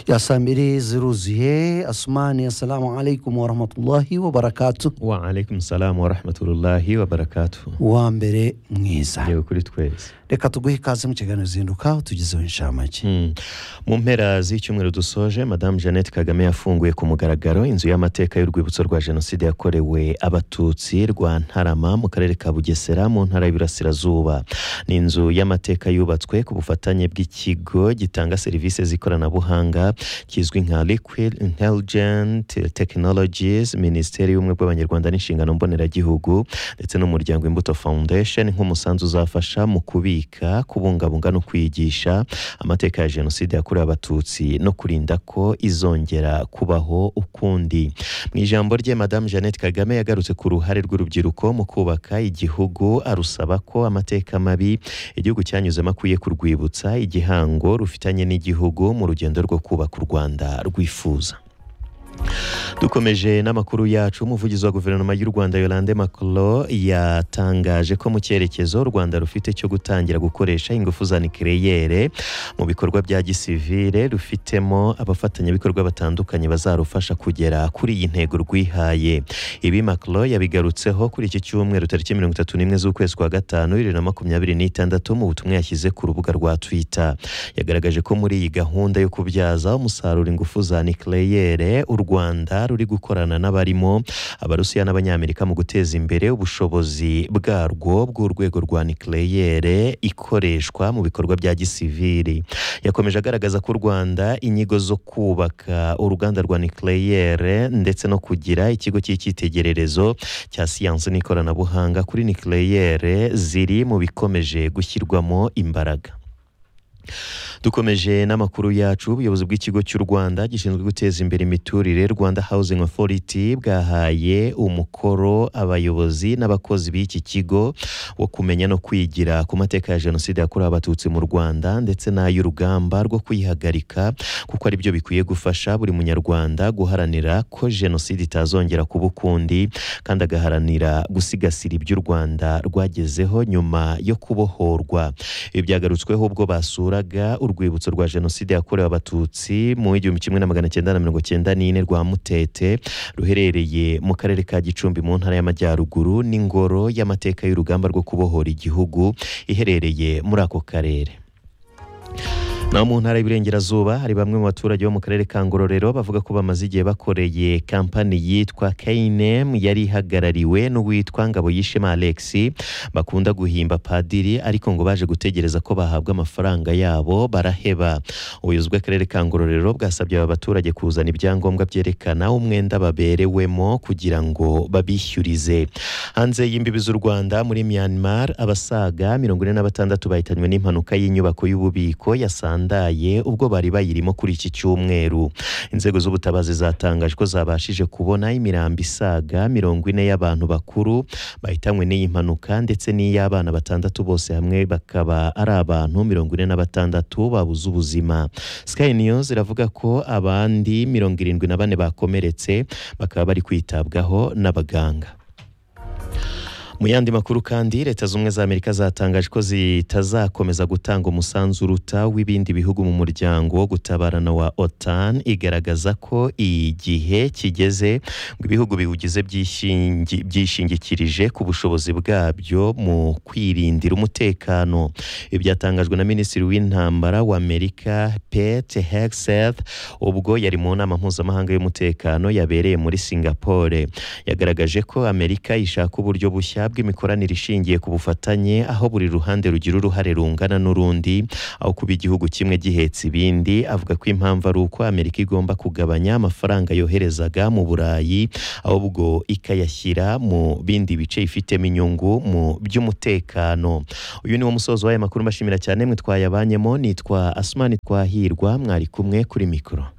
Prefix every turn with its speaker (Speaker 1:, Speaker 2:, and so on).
Speaker 1: Yasamiri Ziruziye Asmani, assalamu alaikum warahmatullahi wabarakatuh.
Speaker 2: wa alaikum salamu wa rahmatullahi wa barakatuh
Speaker 1: wa mbere mwiza
Speaker 2: yewe kuri twese
Speaker 1: reka tuguhe ikaze mu kiganiro zinduka tugezeho inshamake
Speaker 2: Mm. mu mpera z'icyumweru dusoje madamu jeannette kagame yafunguye ku mugaragaro inzu y'amateka y'urwibutso rwa jenoside yakorewe abatutsi rwa ntarama mu karere ka bugesera mu ntara y'Iburasirazuba ni inzu y'amateka yubatswe ku bufatanye bw'ikigo gitanga serivisi z'ikoranabuhanga kizwi nka liquid intelligent technologies minisiteri y'ubumwe bw'abanyarwanda n'inshingano mboneragihugu ndetse n'umuryango imbuto foundation nk'umusanzu uzafasha mu kubika kubungabunga no kwigisha amateka ya jenoside yakorewe abatutsi no kurinda ko izongera kubaho ukundi mu ijambo rye madamu jeannette kagame yagarutse ku ruhare rw'urubyiruko mu kubaka igihugu arusaba ko amateka mabi igihugu cyanyuzemo akwiye kurwibutsa igihango rufitanye n'igihugu mu rugendo rwo kubaka u rwanda rwifuza dukomeje n'amakuru yacu umuvugizi wa guverinoma y'u rwanda yolande macro yatangaje ko mu cyerekezo u rwanda rufite cyo gutangira gukoresha ingufu za nikereyere mu bikorwa bya gisivire rufitemo abafatanyabikorwa batandukanye bazarufasha kugera kuri iyi ntego rwihaye ibi macro yabigarutseho kuri iki cyumweru tariki mirongo itatu n'imwe z'ukwezi kwa gatanu bibiri na makumyabiri n'itandatu mu butumwa yashyize ku rubuga rwa twitter yagaragaje ko muri iyi gahunda yo kubyaza umusaruro ingufu za nikereyere u rwanda ruri gukorana n'abarimo abarusiya n'abanyamerika mu guteza imbere ubushobozi bwarwo bw'urwego rwa nikereyere ikoreshwa mu bikorwa bya gisiviri yakomeje agaragaza ko u rwanda inyigo zo kubaka uruganda rwa nikereyere ndetse no kugira ikigo cy'icyitegererezo cya siyansi n'ikoranabuhanga kuri nikereyere ziri mu bikomeje gushyirwamo imbaraga dukomeje n'amakuru yacu ubuyobozi bw'ikigo cy'u rwanda gishinzwe guteza imbere imiturire rwanda housing authority bwahaye umukoro abayobozi n'abakozi b'iki kigo wo kumenya no kwigira ku mateka ya jenoside yakorewe abatutsi mu rwanda ndetse n'ay'urugamba rwo kuyihagarika kuko ari byo bikwiye gufasha buri munyarwanda guharanira ko jenoside itazongera kuba ukundi kandi agaharanira gusigasira ibyo u rwanda rwagezeho nyuma yo kubohorwa ibi byagarutsweho ubwo basuraga urwibutso rwa jenoside yakorewe abatutsi mu igihumbi kimwe na magana cyenda na mirongo cyenda n'ine rwa mutete ruherereye mu karere ka gicumbi mu ntara y'amajyaruguru n'ingoro y'amateka y'urugamba rwo kubohora igihugu iherereye muri ako karere naho mu ntara y'iburengerazuba hari bamwe mu baturage bo mu karere ka ngororero bavuga ko bamaze igihe bakoreye kampani yitwa kinem yari ihagarariwe n'uwitwa ngabo yishema alex bakunda guhimba padiri ariko ngo baje gutegereza ko bahabwa amafaranga yabo baraheba ubuyobozi bw'akarere ka ngororero bwasabye aba baturage kuzana ibyangombwa byerekana umwenda baberewemo kugira ngo babishyurize hanze y'imbibi z'u rwanda muri myanmar abasaga mirongo ine na batandatu bahitanywe n'impanuka y'inyubako y'ububiko yasanga yasandaye ubwo bari bayirimo kuri iki cyumweru inzego z'ubutabazi zatangaje ko zabashije kubona imirambo isaga mirongo ine y'abantu bakuru bahitanywe n'iyi mpanuka ndetse n'iy'abana batandatu bose hamwe bakaba ari abantu mirongo ine na batandatu babuze ubuzima sky news iravuga ko abandi mirongo irindwi na bane bakomeretse bakaba bari kwitabwaho n'abaganga mu yandi makuru kandi leta z'ubumwe za amerika zatangaje ko zitazakomeza gutanga umusanzu uruta w'ibindi bihugu mu muryango wo gutabarana wa otan igaragaza ko igihe kigeze ngo ibihugu biwugize byishingi- byishingikirije ku bushobozi bwabyo mu kwirindira umutekano ibi byatangajwe na minisitiri w'intambara wa amerika pete hegseth ubwo yari mu nama mpuzamahanga y'umutekano yabereye muri singapore yagaragaje ko amerika ishaka uburyo bushya bw'imikoranire ishingiye ku bufatanye aho buri ruhande rugira uruhare rungana n'urundi aho kuba igihugu kimwe gihetse ibindi avuga ko impamvu ari uko amerika igomba kugabanya amafaranga yoherezaga mu burayi ahubwo ikayashyira mu bindi bice ifitemo inyungu mu by'umutekano uyu ni wo musozo w'aya makuru mbashimira cyane mwitwaye abanyemo nitwa asumani twahirwa mwari kumwe kuri mikoro